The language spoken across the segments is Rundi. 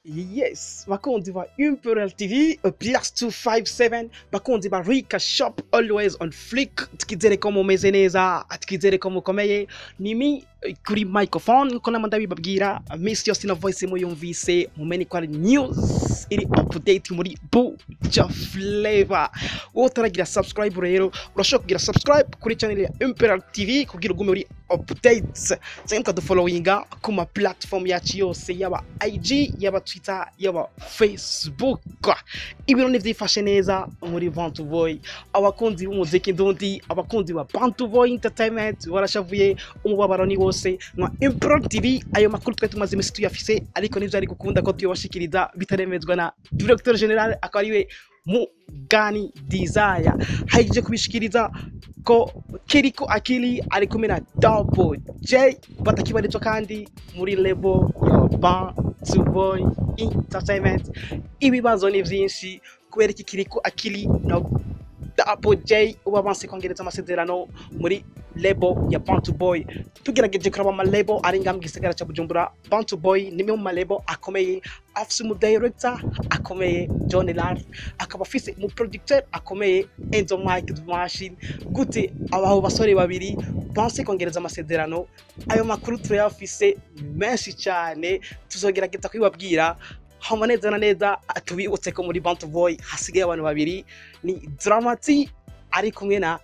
yes bakunzi ba imperial tv uh, plus 257 bakunzi ba rika shop always on flick twizere ko mumeze neza twizere ko mukomeye nimi eh, kuri microphone ko nama ndabibabwira minsi yose ino voice muyumvise mumenye ko ari news iri update muri buja flavor wowe utaragira subscribe rero urashobora kugira subscribe kuri channel ya imperial tv kugira ugume uri updates cyangwa mukadufollowinga ku ma platform yacu yose yaba ig yaba twitter yaba facebook ibintu ntibyifashe neza muri bantu boy abakunzi b'umuziki ndundi abakunzi ba bantu boy entertainment barashavuye umubabaro ni wose nka imperial tv ayo makuru twari tumaze iminsi tuyafise ariko nivyo ari gukunda ko tuyabashikiriza bitaremezwa na directeur general akaba ariwe mugani desire haije kubishikiriza ko kiriko akili ari kumwe na double j batakibarizwa kandi muri lebo ya bantu boy entertainment ibibazo ni vyinshi kubera iki kiriko akili na double j uba banse kongereza amasezerano muri lebo ya bantu boy tugerageje kuraba amalebo ari ngaha mu gisagara ca bujumbura bantu boy nimwe mu malebo akomeye afise umudirector akomeye john lar akaba afise umuproducteur akomeye enzo mike the machine gute abaho basore babiri banse kongereza amasezerano ayo makuru turayafise menshi cyane tuzogerageza kubibabwira hama neza na neza tubibutse ko muri bantu boy hasigaye abantu babiri ni dramati ari kumwe na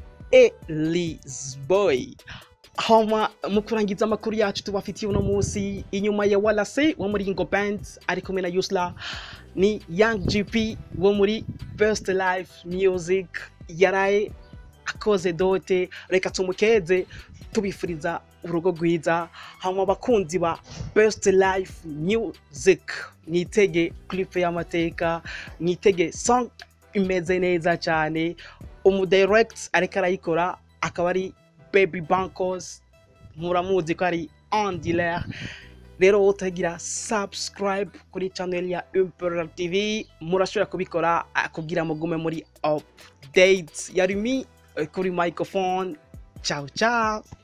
Elizboy hama mu kurangiza amakuru yacu tubafitiye uno munsi inyuma ya walase wo muri ingo band ari kumwe na yusla ni young gp wo muri best life music yaraye akoze dote reka tumukeze tubifuriza urugo rwiza hama abakunzi ba best life music mwitege clip y'amateka mwitege song imeze neza cyane umudirect ariko arayikora akaba ari baby bankos muramuzi ko ari andiler rero wowe utagira subscribe kuri channel ya imperial tv murashobora kubikora ah, kugira mugume muri updates yari mi eh, kuri microphone ciao ciao